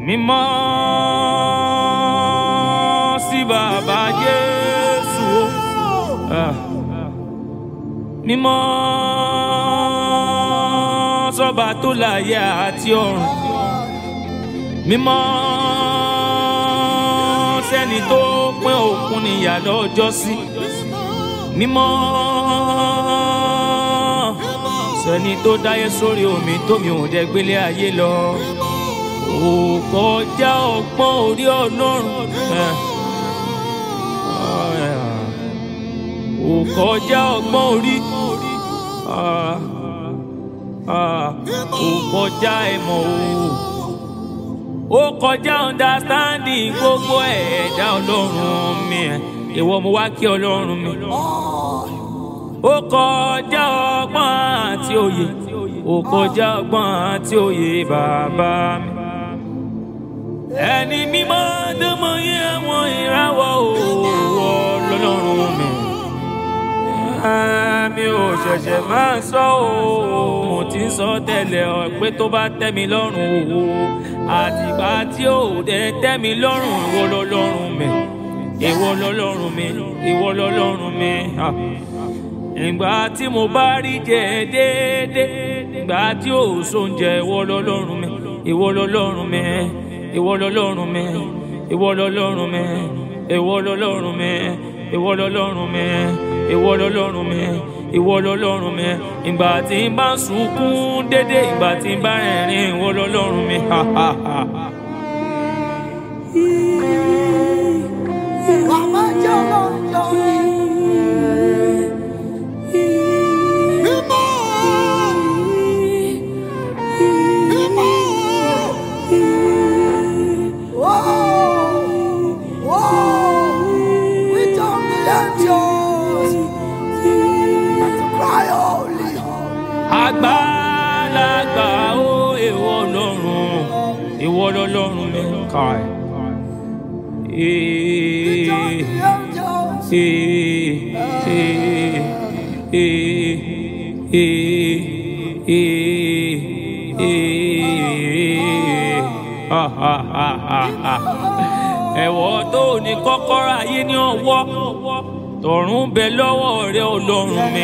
mímọ́ sí bàbá Jésù o. Ah. mímọ́ sọ́ba tó láyé àti ọ̀run mímọ́ sẹ́ni tó pín òkun níyà lọ́jọ́ sí mímọ́ sẹ́ni tó dáyé sórí omi tómi ò dẹ̀ gbélé ayé lọ ò kọjá ọgbọ́n orí ọlọ́run ẹ̀. ò kọjá ọgbọ́n orí Ah, ah, ò kọjá ẹ̀mọ́ o ó kọjá understanding gbogbo ẹ̀dá ọlọ́run mi ìwọ mo wá kí ọlọ́run mi ó kọjá ọgbọ́n àti òye ó kọjá ọgbọ́n àti òye bàbá mi ẹni mímọ́ dánmọ́ yẹ àwọn ìràwọ̀ òwò lọ́lọ́run mi mi ò ṣẹ̀ṣẹ̀ máa sọ o mo ti sọ tẹ́lẹ̀ ọ pé tó bá tẹ́ mi lọ́rùn o àtìgbà tí ò dẹ̀ tẹ́ mi lọ́rùn ìwọ lọ́lọ́run mi ìwọ lọ́lọ́run mi ìwọ lọ́lọ́run mi. Ah ìgbà tí mo bá rí jẹ déédé ìgbà tí ò sóúnjẹ ìwọ lọ́lọ́run mi ìwọ lọ́lọ́run mi ìwọ lọ́lọ́run mi ìwọ lọ́lọ́run mi ìwọ lọ́lọ́run mi ìwọ lọ́lọ́run mi ìwọ lọ́lọ́run mi ìwọ lọ́lọ́run mi ìgbà tí n bá sunkún déédé ìgbà tí n bá rẹ̀rìn ìwọ lọ́lọ́run mi. Ha, ha, ha. Bàbá jẹ́ ọlọ́jọ́ mímọ́. Mímọ́. Whoa. Whoa. We join the angels to cry holy. àgbàlagbà ó ìwọ ọlọ́run ìwọ lọ́lọ́run mi kà ẹ́. We join the angels. ẹ̀wọ̀ tó ní kọ́kọ́rọ́ ayé ní ọwọ́ tọ̀run bẹ lọ́wọ́ rẹ ọlọ́run mi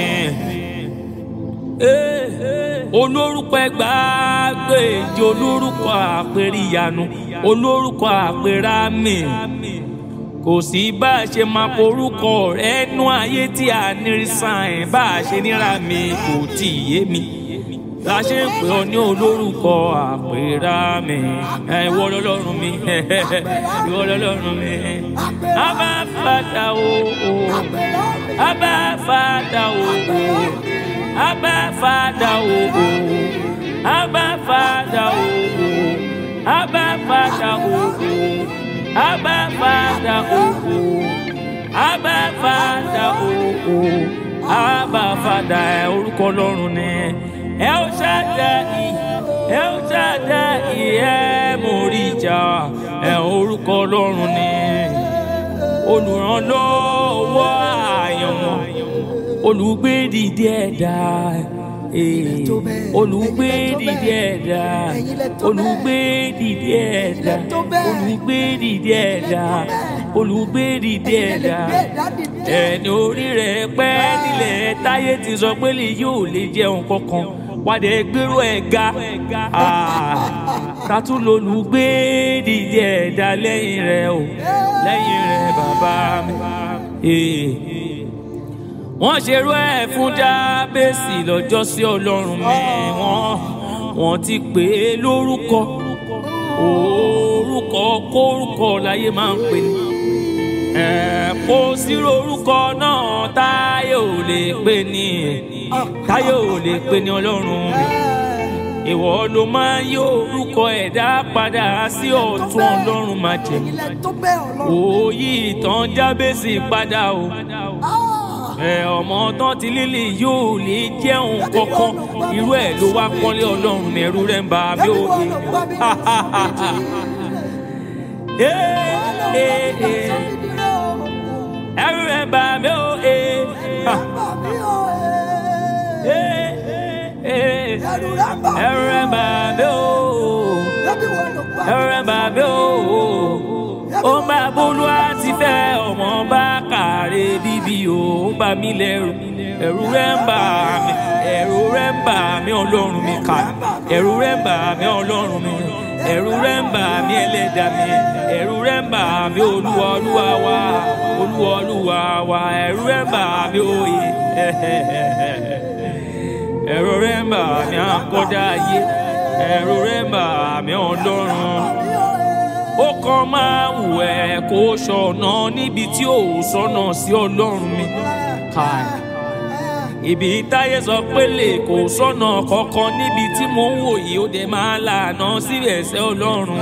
olórúkọ ẹgbàágbèje olórúkọ àpèríyanu olórúkọ àpèrámì kò sí bá a ṣe máa porúkọ rẹ nú ayé tí a nírísàn ẹ̀ bá a ṣe níra mi kò tí ì yé mi la ṣe ń pè ọ ní olórúkọ àpèrámì ẹ ìwọ lọ́lọ́run mi ìwọ lọ́lọ́run mi abá fàdà o o abá fàdà o o abá fàdà o o abá fàdà o o abá fàdà o o abá fàdà o o abá fàdà o o abá fàdà ẹ orúkọ Ọlọ́run ni ẹ ó ṣàdá ì ẹ ó ṣàdá ì ẹ mò rí ìjà ẹ orúkọ Ọlọ́run ni olùrànlọ́wọ́ àyànmọ́ olùgbé dìde ẹ̀dá ee, olùgbé dìde ẹ̀dá olùgbé dìde ẹ̀dá olùgbé dìde ẹ̀dá olùgbé dìde ẹ̀dá ẹni orí rẹ̀ pẹ́ nílẹ̀ táyé ti sọ pé lè yóò lè jẹun kankan wàdẹ gbèrò ẹ̀ ga tàtú lolùgbé dìde ẹ̀dá lẹ́yìn rẹ̀ o lẹ́yìn rẹ̀ bàbá mi. Ee wọ́n ṣerú ẹ̀ fún jábèsì lọ́jọ́ sí ọlọ́run mi wọ́n wọ́n ti pè é lórúkọ orúkọ kórúkọ láyé máa ń pè ní ẹ̀ kò sí orúkọ náà táyé ò lè pè ní táyé ò lè pè ní ọlọ́run mi ìwọ ló máa ń yí orúkọ ẹ̀dá padà sí ọ̀tún ọlọ́run máa jẹ̀ Ilẹ̀ tó bẹ́ẹ̀ ọlọ́run. òòyì ìtàn jábèsì padà o ẹ ọmọ tán ti lílì yóò lè jẹun kankan irú ẹ ló wá kọ́lé ọlọ́run ní ẹrú rẹ̀ ń bá a bí òye. ẹrú rẹ̀ ń bá a bí òye. ẹrú rẹ̀ ń bá a bí òye. ẹ̀rù rẹ̀ ń bà mí o ó ń bá bolúwa ti fẹ́ ọmọ bá kàrè bíbí o ó ń bà mí lẹ́rù ẹ̀rù rẹ̀ ń bà mí ẹ̀rù rẹ̀ ń bà mí ọlọ́run mi kà ẹ̀rù rẹ̀ ń bà mí ọlọ́run mi ẹ̀rù rẹ̀ ń bà mí ẹlẹ́dà mi ẹ̀rù rẹ̀ ń bà mí olúwa olúwa wa olúwa olúwa wa ẹ̀rù rẹ̀ ń bà mí òye ẹ̀rù rẹ̀ ń bà mí akọ́dá ayé ẹ̀rù rẹ̀ ń bà mí ọlọ́run ó kàn máa wù ẹ́ kó ṣọ̀nà níbi tí ò sọ́nà sí ọlọ́run mi. Kai. ibi táyé sọ pé lè kò sọ́nà kankan níbi tí mò ń wò yìí ó dẹ̀ máa lànà síbẹ̀ sẹ́ ọlọ́run.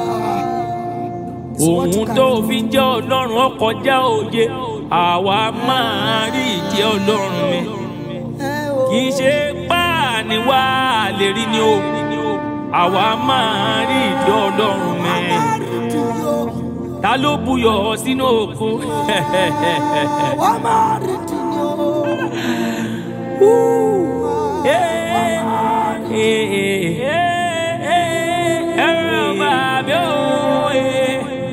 òun tó fi ń jẹ́ ọlọ́run ó kọjá òye àwa máa rí ìjẹ́ ọlọ́run mi. kì í ṣe páàní wá lè rí ni o àwa máa rí ìjẹ́ ọlọ́run mi ta ló buyọ̀ sínú òkun. Wọ́n máa rí ti ní o. ẹ̀rọ bàbá òye.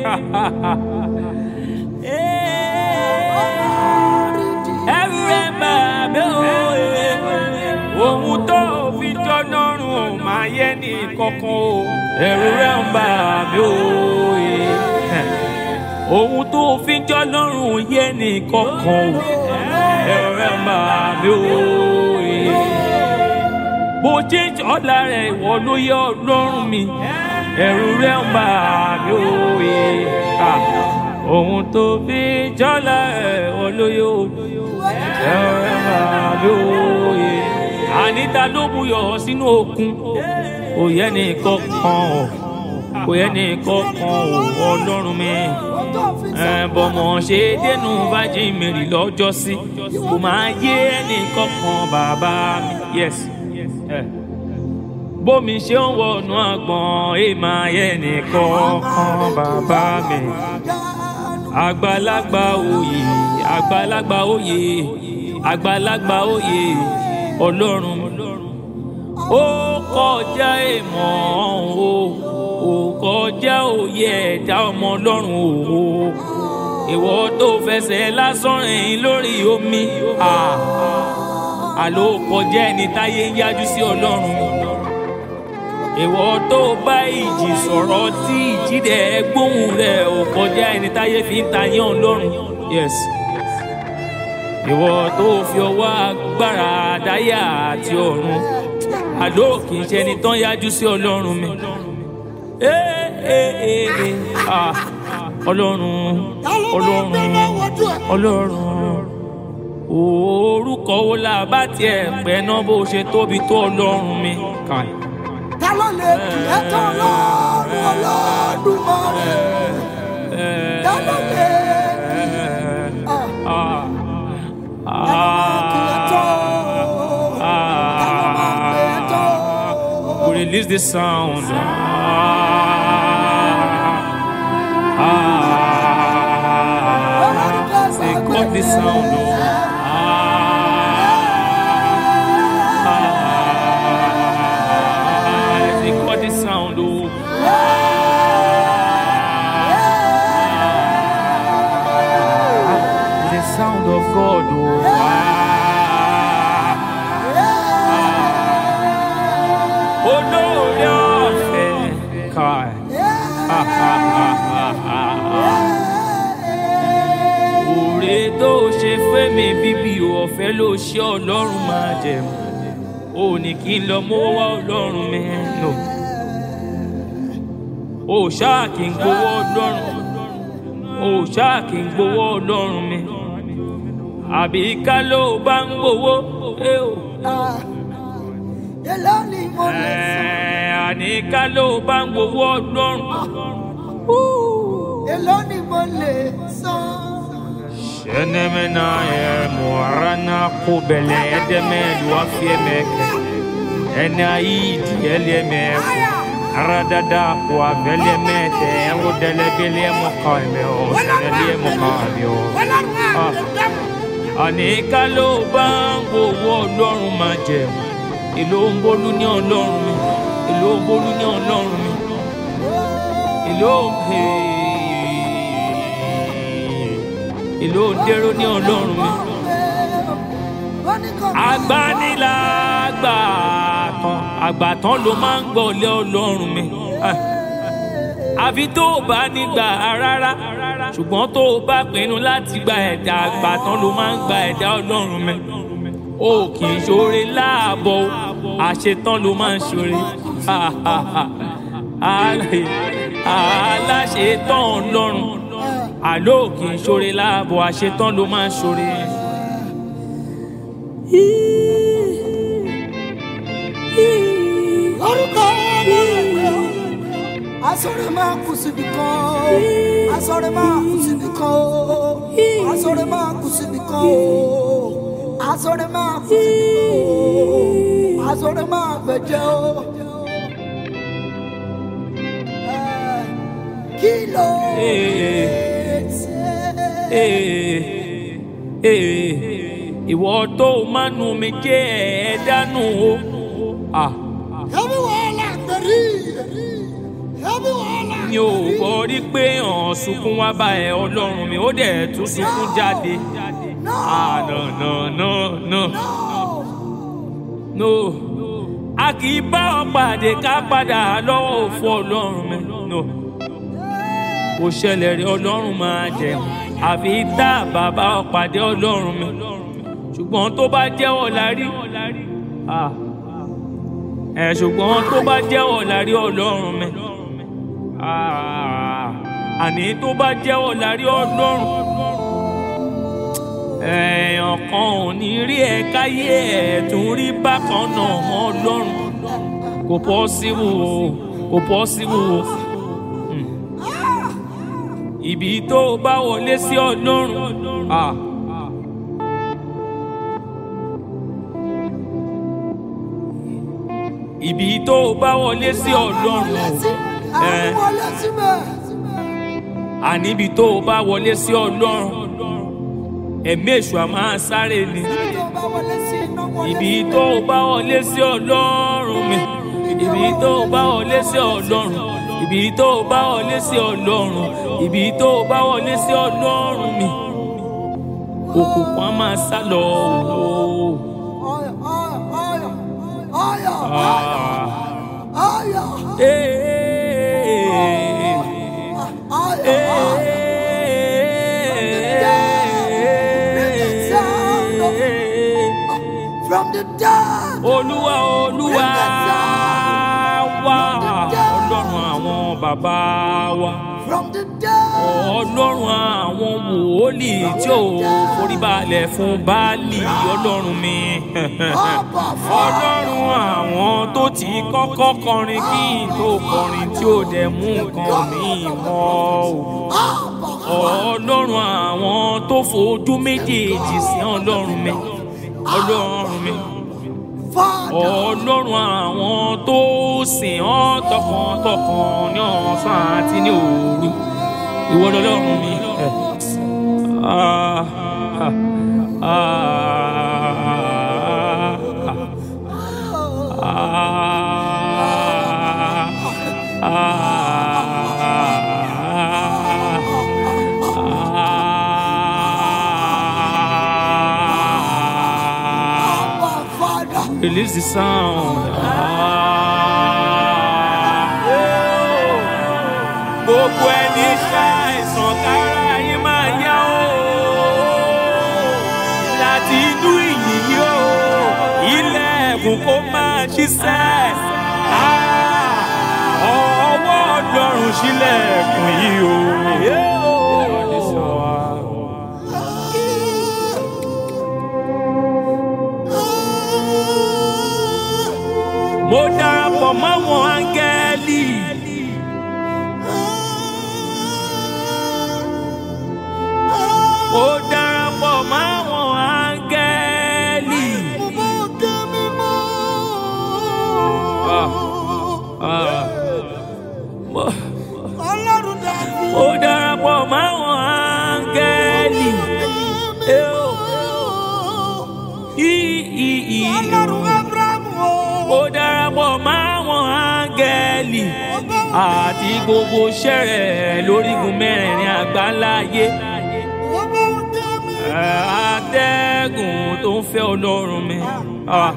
ẹ̀rù rẹ̀ bàbá òye. ohun tó fi jọ́nà rùn ò máa yẹ ní kankan o. ẹ̀rù rẹ̀ ń bà mí òye ohun tó fi ń jọ́ lọ́rùn yé nìkan kan o ẹ̀rọ ẹ̀ máa mi ò yé bó jíjẹ́ ọ̀la rẹ̀ ìwọ ló yẹ ọlọ́run mi ẹ̀rù rẹ̀ ń bà mí ò yé ohun tó fi ń jọ́la rẹ̀ ìwọ ló yẹ o ẹ̀rù rẹ̀ máa mi ò yé àníta ló buyọ̀ sínú òkun òye nìkan kan o òye nìkan kan o ọlọ́run mi bọ́mọ̀ ṣe dénú virgin mary lọ́jọ́ sí kò máa yé ẹnì kankan bàbá mi yes bómi ṣe ń wọnú àgbọ̀n ẹ máa yé ẹnì kankan bàbá mi àgbàlagbà òye àgbàlagbà òye àgbàlagbà òye ọlọ́run ó kọjá ìmọ̀ o ò kọjá òye ẹ̀dá ọmọ ọlọ́run o ìwọ tó fẹsẹ̀ lásán rìn lórí omi àló kọjá ẹni táyé ń yájú sí ọlọ́run ìwọ tó bá ìjì sọ̀rọ̀ tí ìjì dẹ̀ gbóhùn rẹ̀ ò kọjá ẹni táyé fi ń tayé ọlọ́run yes ìwọ tó fi ọwọ́ agbára dáyà àti ọ̀run àló kì í ṣe ẹni tán yájú sí ọlọ́run mi ọlọ́run ọlọ́run ọlọ́run orúkọ wo la bá tiẹ̀ pẹ́ náà bó ṣe tóbi tó ọlọ́run mi. Ta ló lè kì í tó ọlọ́run ọlọ́run mọ́ rẹ̀? Ta ló lè kì í? Ta ló máa kì í tó? Ta ló máa kì í tó? We release the sound. Ah, say, cut the sound. Oh. Ah, say, cut the sound. Oh. Ah, the sound of God. Oh. Ah. olóore ọ̀fẹ́ kai. Òrè tó ṣe fẹ́mi bíbí ọ̀fẹ́ ló ṣe ọlọ́run máa jẹ̀mú. Ó ní kí n lọ mówó wá ọlọ́run mi nù. Ó ṣáà kí n gbowó ọlọ́run. Ó ṣáà kí n gbowó ọlọ́run mi. Àbí ká ló bá ń gbowó. Eh, oh. Èló ni mo lè san? Ẹ̀, Àní ká ló bá ń gbowó ọlọ́run. Èló ni mo lè san? Shenemena ye muarana kubele edeme luafie meke. Ena idi elie meko. Aradada kwa vele mete ero dele bele mokaime o senelie mokaime o. Ah. Àní ká ló bá ń gbowó ọlọ́run máa jẹun. Èló ń bolú ní ọlọ́run mi. Èló ń bolú ní ọlọ́run mi. èló èló dérò ní ọlọ́run mi agbanilàgbà tán àgbàtán ló máa ń gbọ́ lé ọlọ́run mi Ah. àfi tó o bá nígbà rárá ṣùgbọ́n tó o bá pinnu láti gba ẹ̀dá àgbàtán ló máa ń gba ẹ̀dá ọlọ́run mi o kì í ṣoore láàbọ̀ o àṣetán ló máa ń ṣoore aláṣetán ọlọ́run àló kì í ṣoore láàbọ̀ àṣetán ló máa ń ṣoore. orúkọ ọmọ rẹ̀ pé ó asọ̀rẹ́ máa kù síbi kan ó asọ̀rẹ́ máa kù síbi kan ó asọ̀rẹ́ máa kù síbi kan ó asọ̀rẹ́ máa kù síbi kan ó asọ̀rẹ́ máa gbẹ̀jẹ̀ ó. Ẹ, kí ló Ee, ee, ìwọ tó mánu mi jẹ́ ẹ̀ dánú o. Ah. Heavy wàhálà gbẹ̀rí heavy wàhálà mi ò gbọ́ rí pé hàn sunkún wá bá ẹ ọlọ́run mi ó dẹ̀ tún sunkún jáde. Ah, no, no, no, no, no. a kì í bá ọ pàdé ká padà lọ́wọ́ òfò ọlọ́run mi. No. kò ṣẹlẹ̀ rí ọlọ́run máa jẹun àfi tá a bàbá ọ pàdé ọlọ́run mi. ṣùgbọ́n tó bá jẹ́wọ́ la rí. Ah. ẹ̀ ṣùgbọ́n tó bá jẹ́wọ́ la rí ọlọ́run mi. Ah, àní tó bá jẹ́wọ́ la rí ọlọ́run èèyàn kan ò ní rí ẹ káyé ẹ̀ tún rí bákan náà mọ́ ọlọ́run kò pọ́síbù o kò pọ́síbù o Hmm. ibi tó o bá wọlé sí ọlọ́run ah, ibi tó o bá wọlé sí ọlọ́run o ẹ̀ wọlé síbẹ̀. àníbi tó o bá wọlé sí ọlọ́run ẹ̀mí èṣù á máa sáré ni tó bá wọlé sí iná wọlé ibi tó o bá wọlé sí ọlọ́run mi ibi tó o bá wọlé sí ọlọ́run ibi tó o bá wọlé sí ọlọ́run ibi tó o bá wọlé sí ọlọ́run mi òkùnkùn á máa sá lọ o. ọyọ ọyọ ọyọ Ah. ọyọ Eh. ọyọ from the dead. olúwa olúwa wá ọlọ́run àwọn bàbá wa from the dead. ọlọ́run àwọn wòólì tí ò foríbalẹ̀ fún baálì ọlọ́run mi Ọba fún ọlọ́run àwọn tó ti kọ́kọ́ kọrin kí n tó kọrin tí ò dẹ̀ mú nǹkan mi mọ́ o ọba ọlọ́run àwọn tó fojú méjèèjì sí ọlọ́run mi ọlọ́run mi Father. ọlọ́run àwọn tó sìn ọ́ tọkàntọkàn ní ọ̀sán àti ní òru ìwọ lọ́lọ́run mi. Ah, ah, ah, ah, ah. Ọba Father. Release the sound. Gbogbo ẹni ṣàìsàn kára yín máa yá o. Láti inú ìyìn yìí o, ilẹ̀kùn kó máa ṣiṣẹ́. Ọwọ́ ọlọ́run ṣílẹ̀kùn yìí o. Mo darapọ̀ máwọn áńgẹ́lì. Mo darapọ̀ máwọn áńgẹ́lì. Ah, ah. Mo- Ọlọ́run dàbí. Mo darapọ̀ máwọn áńgẹ́lì. Eh, oh. Í, í, í, Ọlọ́run oh. Abrahamu o. Mo darapọ̀ máwọn áńgẹ́lì. àti gbogbo iṣẹ́ rẹ̀ lórígun mẹ́rẹ̀ẹ̀rin àgbáláyé atẹ́gùn tó ń fẹ́ ọlọ́run mi. Ah.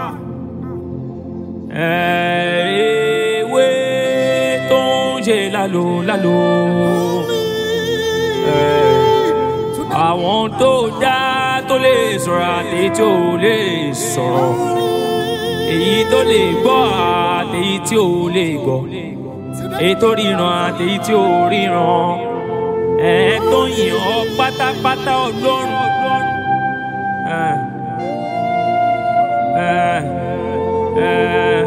ewé tó ń ṣe lálo lálo. àwọn tó dá tó lè sọ̀rọ̀ àti tí ò lè sọ̀rọ̀. èyí tó lè gbọ́ àti èyí tí ò lè gbọ́. èyí tó ríran àti èyí tí ò ríran. ẹ̀ tó yìn ọ́ pátápátá ọlọ́run. Eh. Eh. Eh.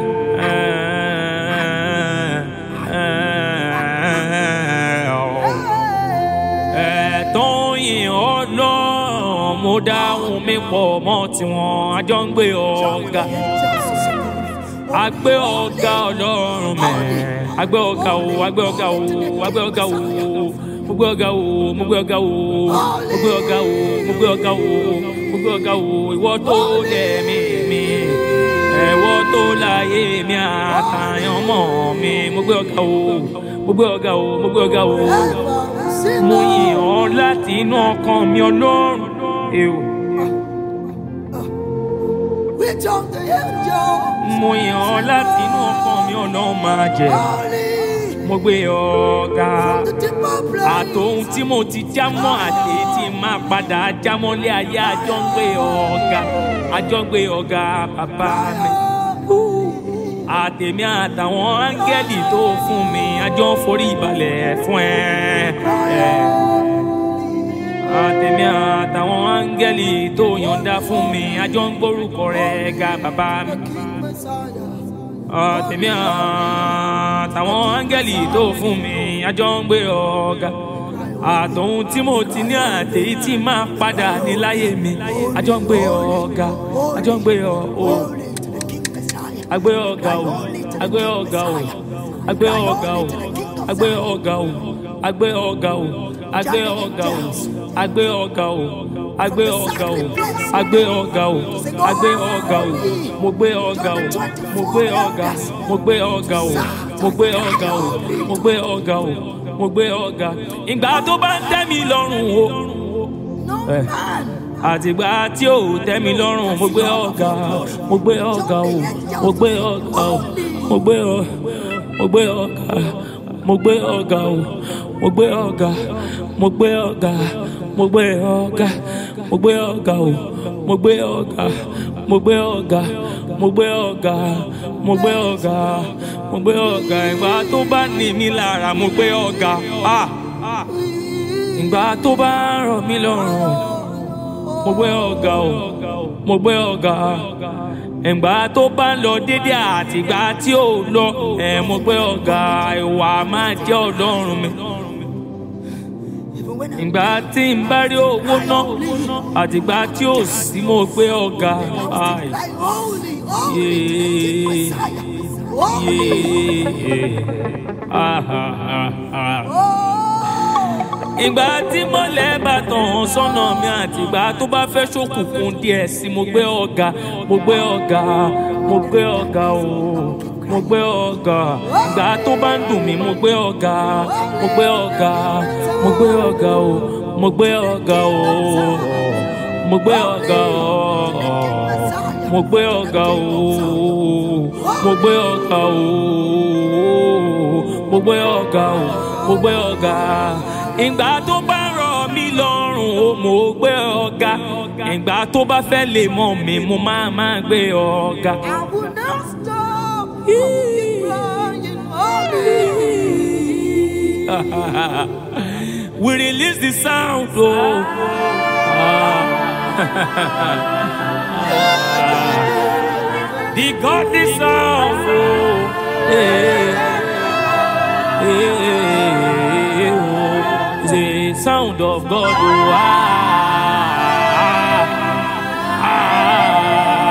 ẹ̀tọ́ yìn ọlọ́run mo dáhùn mi pọ̀ mọ́ tiwọn àjọ ń gbé ọ̀gá agbé ọ̀gá ọlọ́run mẹ́ agbé ọ̀gá o agbé ọ̀gá o agbé ọ̀gá o mo gbé ọ̀gá o mo gbé ọ̀gá o mo gbé ọ̀gá o mo gbé ọ̀gá o mo gbé ọ̀gá o ìwọ tó lẹ̀mí mi ẹ̀wọ́ tó láyé mi àtàyàn mọ́ mi mo gbé ọ̀gá o mo gbé ọ̀gá o mo gbé ọ̀gá o mo yìn ọ́ láti inú ọkàn mi ọlọ́run èò Which of the angels? mo yìn ọ́ láti inú ọkàn mi ọlọ́run máa jẹ Holy. mo gbé ọ̀gá The deep of blood. àtòhun tí mo ti já mọ́ àti tí máa padà já mọ́lé ayé àjọ ń gbé ọ̀gá àjọ ń gbé ọ̀gá bàbá mi. àtèmi àtàwọn áńgẹ́lì tó fún mi àjọ ń forí ìbàlẹ̀ fún ẹ. ẹ. àtèmi àtàwọn áńgẹ́lì tó yọ̀ǹda fún mi àjọ ń gbórúkọ rẹ̀ ga bàbá mi. King Messiah. àtèmi àtàwọn áńgẹ́lì tó fún mi àjọ ń gbé ọ̀gá àtòhun tí mo ti ní àtèyí tí máa padà ní láyé mi àjọ ń gbé ọ̀gá àjọ ń gbé ọ̀ Holy to the King Messiah. agbé ọ̀gá o agbé ọ̀gá o agbé ọ̀gá o agbé ọ̀gá o agbé ọ̀gá o agbé ọ̀gá o agbé ọ̀gá o agbé ọ̀gá o agbé ọ̀gá o agbé ọ̀gá o mo gbé ọ̀gá o mo gbé ọ̀gá mo gbé ọ̀gá o mo gbé ọ̀gá o mo gbé ọ̀gá o mo gbé ọ̀gá ìgbà tó bá ń tẹ́ mi lọ́rùn o No Eh. man. àtìgbà tí ò tẹ́ mi lọ́rùn mo gbé ọ̀gá mo gbé ọ̀gá o mo gbé ọ̀gá o mo gbé ọ mo gbé ọ̀gá mo gbé ọ̀gá o mo gbé ọ̀gá mo gbé ọ̀gá mo gbé ọ̀gá mo gbé ọ̀gá o mo gbé ọ̀gá mo gbé ọ̀gá mo gbé ọ̀gá mo gbé ọ̀gá mo gbé ọ̀gá ìgbà tó bá ní mi lára mo gbé ọ̀gá ah ah ìgbà tó bá rọ̀ mí lọ́rùn mo gbé ọ̀gá o mo gbé ọ̀gá ìgbà tó bá ń lọ dédé àtìgbà tí ò lọ ẹ mo gbé ọ̀gá ìwà máa jẹ́ ọlọ́run mi Even when I'm ìgbà tí n bá rí owó ná àtìgbà tí ò sí mo gbé ọ̀gá Ai, like holy, holy to the King Yeah. Messiah. Holy. yeah. Ah, ah, ah, ah. Oh. ìgbà tí mọ́lẹ̀ bá tàn sọ́nà mi àtìgbà tó bá fẹ́ ṣókùnkùn díẹ̀ sí mo gbé ọ̀gá mo gbé ọ̀gá mo gbé ọ̀gá o mo gbé ọ̀gá ìgbà tó bá ń dùn mí mo gbé ọ̀gá mo gbé ọ̀gá mo gbé ọ̀gá o mo gbé ọ̀gá o mo gbé ọ̀gá o mo gbé ọ̀gá o mo gbé ọ̀gá o mo gbé ọ̀gá o mo gbé ọ̀gá ìgbà tó bá rọ̀ mí lọ́rùn o mo gbé ọ̀gá ìgbà tó bá fẹ́ lè mọ̀ mí mo máa máa gbé ọ̀gá. I will not stop. I will keep crying, holy. we release the sound o. the godly sound o. Hey, hey, oh. the sound of God o. Ah, ah,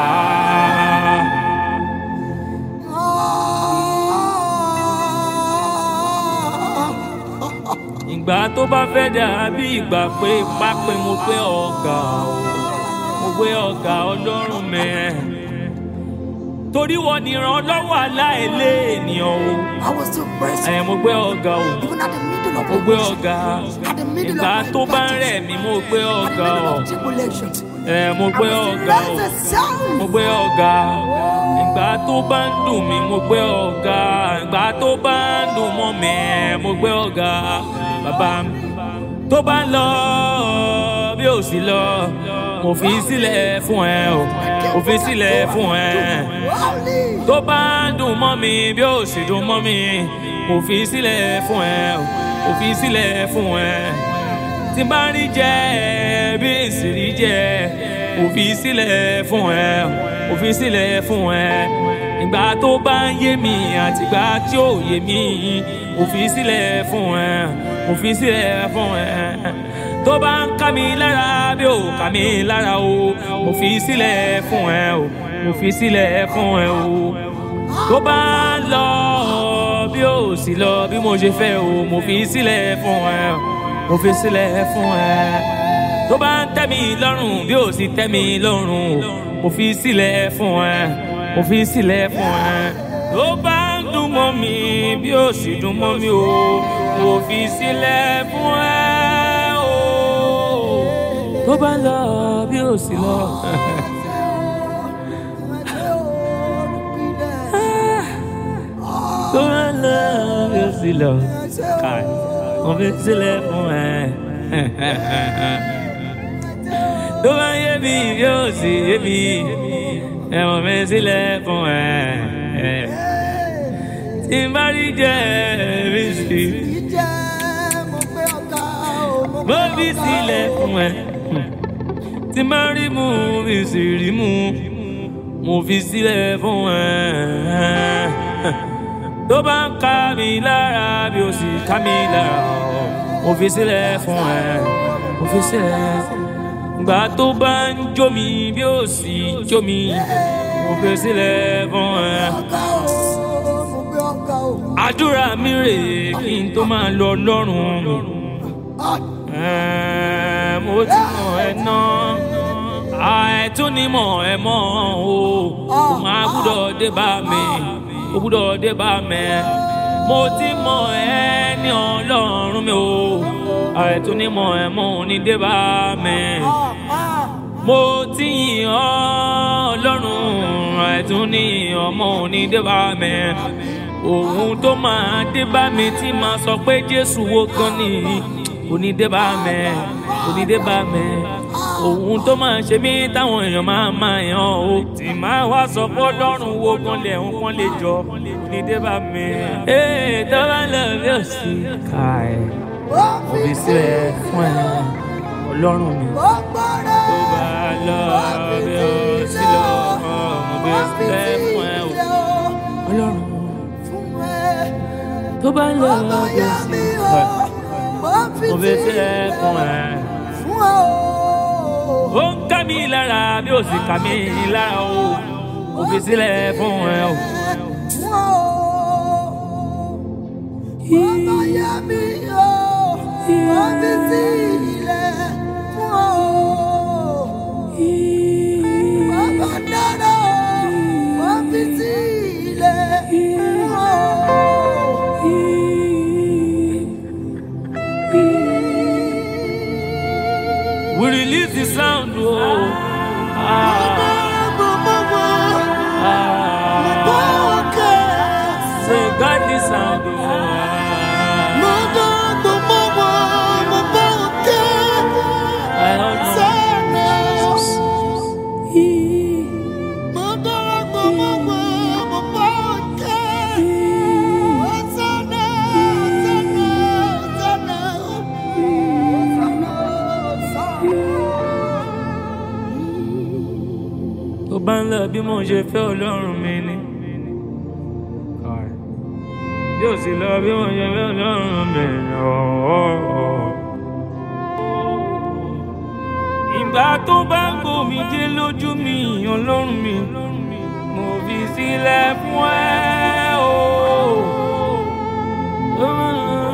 ìgbà tó bá fẹ́ dàbí ìgbà pé pápẹ́ mo gbé ọ̀gá o mo gbé ọ̀gá ọlọ́run mẹ́ torí wọ́n ní ìrànlọ́wọ́ aláìlé ènìyàn o I was still praising. ẹ̀ mo gbé ọ̀gá o Even at the middle of mo gbé oppression, ọ̀gá at the middle ìgbà of tó my bá ń battles, rẹ̀ mí mo gbé at the ọ̀gá middle o of tribulations, ẹ̀ mo I gbé was ọ̀gá o raise a sound. mo gbé ọ̀gá ìgbà tó bá ń dùn mí mo gbé ọ̀gá ìgbà tó bá ń dùn mọ́ mi ẹ̀ mo gbé ọ̀gá bàbá mi tó bá ń lọ bí ò sí lọ mo fi sílẹ̀ fún ẹ o mo fi sílẹ̀ fún ẹ Holy. tó bá ń dùn mọ́ mi bí ó sì dùn mọ́ mi mo fi sílẹ̀ fún ẹ o mo fi sílẹ̀ fún ẹ tí n bá rí jẹ bí èsì rí jẹ mo fi sílẹ̀ fún ẹ o mo fi sílẹ̀ fún ẹ ìgbà tó bá ń yé mi àtìgbà tí ò yé mi mo fi sílẹ̀ fún ẹ mo fi sílẹ̀ fún ẹ tó bá ń ká mi lára bí ò ká mi lára o mo fi sílẹ̀ fún ẹ o mo fi sílẹ̀ fún ẹ o tó bá ń lọ bí ó sì lọ bí mo ṣe fẹ́ o mo fi sílẹ̀ fún ẹ o mo fi sílẹ̀ fún ẹ tó bá ń tẹ́ mi lọ́rùn bí ó sì tẹ́ mi lọ́rùn o mo fi sílẹ̀ fún ẹ mo fi sílẹ̀ fún ẹ tó bá ń dùn mọ́ mi bí ó sì dùn mọ́ mi o mo fi sílẹ̀ fún ẹ o tó bá ń lọ bí ó sì lọ. tó bá ń lọ bí ó sì lọ. Káì, mo fi sílẹ̀ fún ẹ. tó bá ń yé mi bí ó sì yé mi ẹ mo fi sílẹ̀ fún ẹ. tí n bá rí jẹ bí sì mo fi sílẹ̀ fún ẹ. tí n bá rí mu bí sì rí mu mo fi sílẹ̀ fún ẹ. tó bá ń ká mi lára bí ó sì ká mi lára o, mo fi sílẹ̀ fún ẹ. mo fi sílẹ̀ gbà tó bá ń jó mi bí ó sì jó mi mo fi sílẹ̀ fún ẹ. àdúrà mi rèé kí n tó máa lọ lọ́rùn mi. Ẹ̀, mo ti mọ̀ ẹ náà àìtún ni mọ̀ ẹ mọ̀ o kò máa gbúdọ̀ dé bá mi kò gbúdọ̀ dé bá mi mo ti mọ̀ ẹ ní ọlọ́run mi o àìtún ni mọ̀ ẹ mọ̀ ò ní dé bá mi mo ti yìn ọ́ ọlọ́run àìtún ní ọmọ ò ní dé bá mi ohun tó máa dé bá mi tí máa sọ pé jésù wo gan ni kò ní dé bá mi kò ní dé bá mi ohun tó máa ṣe mí táwọn èèyàn máa máa yàn ó tí máa wá sọ pé ọlọ́run wo gan lẹ̀ ń kán lè jọ kò ní dé bá mi. ee tó bá lọ bí ó sì ká ẹ mo fi sílẹ̀ fún ẹ ọlọ́run mi tó bá lọ bí ó sì lọ mo fi sílẹ̀ fún ẹ ọlọ́run tó bá lọ bí ó sì ká ẹ mo fi sílẹ̀ fún ẹ ó ń ká mi lára bí ó sì ká mi lára o mo fi sílẹ̀ fún ẹ o. We release the sound o. Ah, ah, say God the sound o. I don't know. tó bá ń lọ bí mo ṣe fẹ́ ọlọ́run mi ni. bí ó sì lọ bí mo ṣe fẹ́ ọlọ́run mi ni. ìgbà tó bá ń gbomi dé lójú mi ọlọ́run mi mo fi sílẹ̀ fún ẹ o.